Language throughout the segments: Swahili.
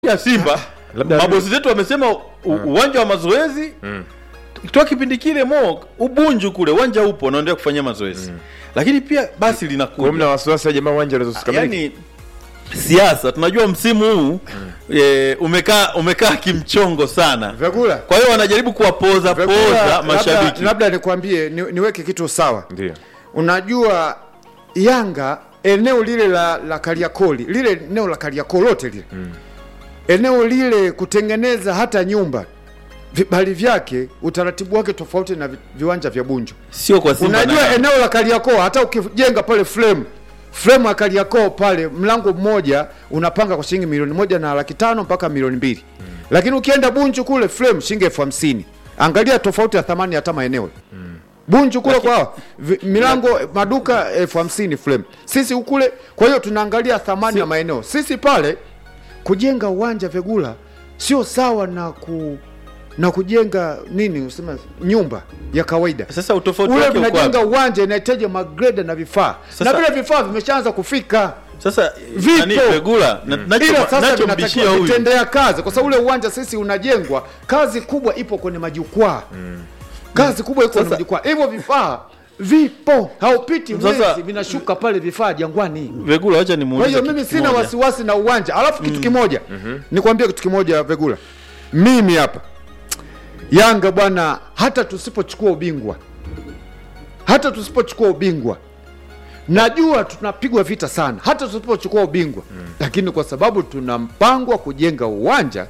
ya Simba labda- mabosi zetu wamesema u- uwanja wa mazoezi toa kipindi kile mo ubunju kule uwanja upo unaendelea kufanyia mazoezi lakini pia basi Kwa hiyo linakuja mna wasiwasi wa jamaa uwanja unaweza usikamilike? yani siasa tunajua msimu huu e, umekaa umekaa kimchongo sana Vyakula. kwa hiyo wanajaribu kuwapoza Vyakula, poza labda- mashabiki Labda nikwambie ni, niweke kitu sawa. Ndio. Unajua Yanga eneo lile la, la Kariakoli lile eneo la Kariakoo lote lile eneo lile kutengeneza hata nyumba vibali vyake utaratibu wake tofauti na vi, viwanja vya Bunju. sio kwa Simba na Unajua Yanga. eneo la Kariakoo hata ukijenga pale frame frame ya Kariakoo pale mlango mmoja unapanga kwa shilingi milioni moja na laki tano mpaka milioni mbili lakini ukienda Bunju kule frame shilingi elfu hamsini angalia tofauti ya thamani hata maeneo Bunju kule kwa vi- milango maduka elfu hamsini frame sisi ukule kwa hiyo tunaangalia thamani ya maeneo sisi pale kujenga uwanja Vegula sio sawa na ku na kujenga nini usema nyumba ya kawaida sasa utofauti ule wake uko mnajenga wapi? uwanja inahitaji magreda na vifaa Sasa- na vile vifaa vimeshaanza kufika sasa Vipo. nani Pegula na- nacho- ila sasa nachombishia vinatakiwa huyu vitendea kazi kwa sababu ule uwanja sisi unajengwa kazi kubwa ipo kwenye majukwaa kazi kubwa iko kwenye Sasa- majukwaa hivyo vifaa vipo haupiti Sasa- mwezi vinashuka pale vifaa jangwani Vegula wacha kwa nimuulize hiyo kitu mimi sina kimoja. wasiwasi na uwanja alafu kitu kimoja nikwambie kitu kimoja Vegula mimi hapa Yanga bwana hata tusipochukua ubingwa hata tusipochukua ubingwa najua tunapigwa vita sana hata tusipochukua ubingwa lakini kwa sababu tuna mpango wa kujenga uwanja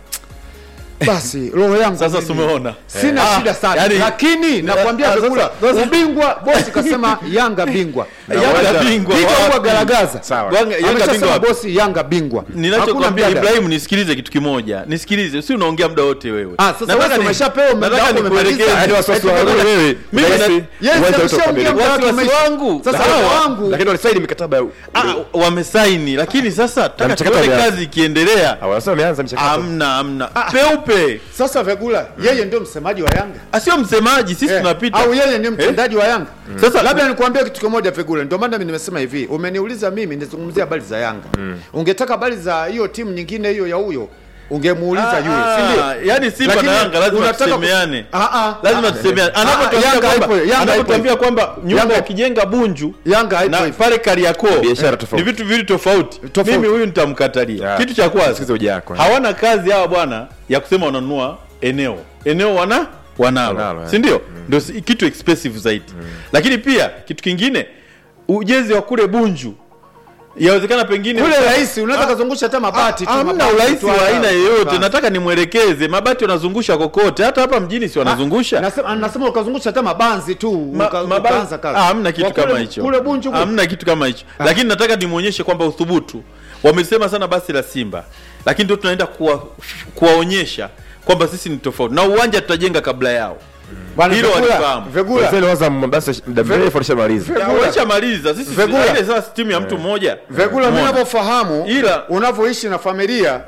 basi roho yangu Sasa mimi tumeona. sina Eh. shida sana yani- lakini nakwambia Ah, sasa- Vegula sasa- ubingwa bosi kasema Yanga bingwa Yanga bingwa Piga wapi? huwa garagaza Sawa. Yanga- Yanga ameshasema bingwa wapi? bosi Yanga bingwa Hakuna ninachokwambia mjadala. Ibrahim, nisikilize kitu kimoja, nisikilize, si unaongea muda wote wewe. Ah, sasa Nataka wewe ni- umeshapewa muda nataka wako nikuelekeze. umemaliza. Yaani wasiwasi wa Eti wewe, wewe, Mimi basi, na- Yes, uwanja ameshaongea utakamilika. muda wake Wasiwasi umeisha. wangu. Sasa Sawa. muda wangu Lakini walisaini mikataba ya Ah, wamesaini, lakini sasa taka mchakato tuone umeanza. kazi ikiendelea. Ah, wanasema wameanza mchakato. Amna, amna peupe, sasa Vegula yeye ndio msemaji wa Yanga asio msemaji, sisi Eh, tunapita au yeye ni mtendaji wa Yanga Sasa- labda nikuambia kitu kimoja Vegula, ndio maana mimi nimesema hivi, umeniuliza mimi nizungumzie habari za Yanga ungetaka habari za hiyo timu nyingine hiyo ya huyo ungemuuliza yule, si ndio? Ah, yani Simba Lakini na Yanga lazima unataka ku- tusemeane, Ah, ah. lazima Ah, tusemeane. ah, Anapotuambia Yanga kwamba haipo, Yanga haipo anapotuambia hivyo. kwamba nyumba Yanga- yakijenga Bunju Yanga haipo na hivyo. pale Kariakoo Biashara eh, tofauti. ni vitu viwili tofauti. Tofauti. Mimi huyu nitamkatalia. Ya. Kitu cha kwanza Sikiza hoja yako. hawana kazi hawa bwana ya kusema wananunua eneo, eneo wana wanalo, Wanalo, eh. si ndio? Ndio si- kitu expensive zaidi. Lakini pia kitu kingine, ujenzi wa kule Bunju yawezekana pengine Kule rahisi unaweza kazungusha hata mabati tu. hamna mabati urahisi tu wa haya. aina yoyote. Basi. Nataka nimwelekeze, mabati wanazungusha kokote, hata hapa mjini si wanazungusha. Nasema nasema ukazungusha hata mabanzi tu Ma- uka- maba- ukaanza kazi. Ah, hamna kitu Kwa kule- kama hicho, Kule Bunju kule. hamna kitu kama hicho, lakini nataka nimwonyeshe kwamba uthubutu. Wamesema sana basi la Simba, lakini ndio tunaenda kuwa, kuwaonyesha kwamba sisi ni tofauti, na uwanja tutajenga kabla yao. Bwana hilo Vegula, walifahamu. Vegula. Wazee waza basi muda mrefu alishamaliza. Vegula. Walishamaliza sisi, Vegula. ile sasa timu ya mtu mmoja. Vegula, mimi Umeona? ninavyofahamu Ila- unavyoishi na familia,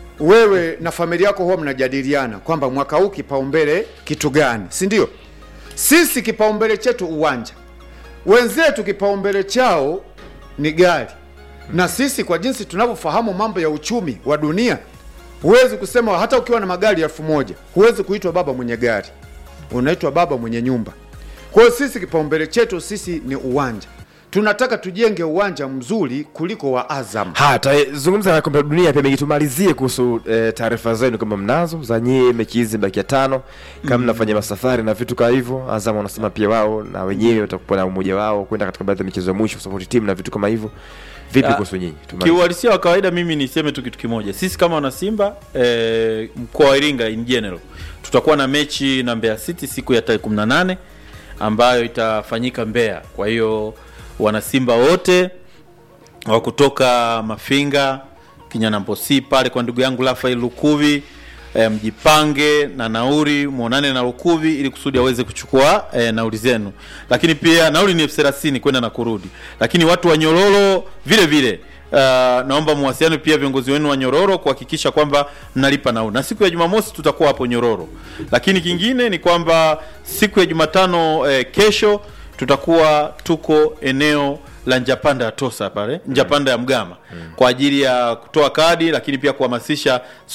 wewe na familia yako huwa mnajadiliana kwamba mwaka huu kipaumbele kitu gani, si ndio? Sisi kipaumbele chetu uwanja, wenzetu kipaumbele chao ni gari, na sisi kwa jinsi tunavyofahamu mambo ya uchumi wa dunia, huwezi kusema hata ukiwa na magari elfu moja huwezi kuitwa baba mwenye gari, unaitwa baba mwenye nyumba. Kwa hiyo sisi kipaumbele chetu sisi ni uwanja, tunataka tujenge uwanja mzuri kuliko wa Azam. Hata zungumza na kombe la dunia pia mengi, tumalizie kuhusu eh, taarifa zenu kama mnazo za nyie mechi hizi baki ya tano, kama mnafanya masafari na vitu kama hivyo. Azam wanasema pia wao na wenyewe watakuwa na umoja wao kwenda katika baadhi ya michezo ya mwisho support team na vitu kama hivyo. Vipi Ah, kuhusu nyinyi? Tumalizie. Kiuhalisia wa kawaida, mimi niseme tu kitu kimoja. Sisi kama wana Simba eh, mkoa wa Iringa in general tutakuwa na mechi na Mbeya City siku ya tarehe 18 ambayo itafanyika Mbeya. Kwa hiyo wana Simba wote wa kutoka Mafinga, Kinyanambosi pale kwa ndugu yangu Rafael Lukuvi e, mjipange na nauri muonane na Lukuvi ili kusudi aweze kuchukua e, nauli zenu, lakini pia nauli ni elfu thelathini kwenda na kurudi. Lakini watu wa Nyororo vile vile Uh, naomba muwasiliane pia viongozi wenu wa Nyororo kuhakikisha kwamba mnalipa nauli, na siku ya Jumamosi tutakuwa hapo Nyororo. Lakini kingine ni kwamba siku ya Jumatano eh, kesho tutakuwa tuko eneo la njapanda ya tosa pale njapanda ya mgama kwa ajili ya kutoa kadi lakini pia kuhamasisha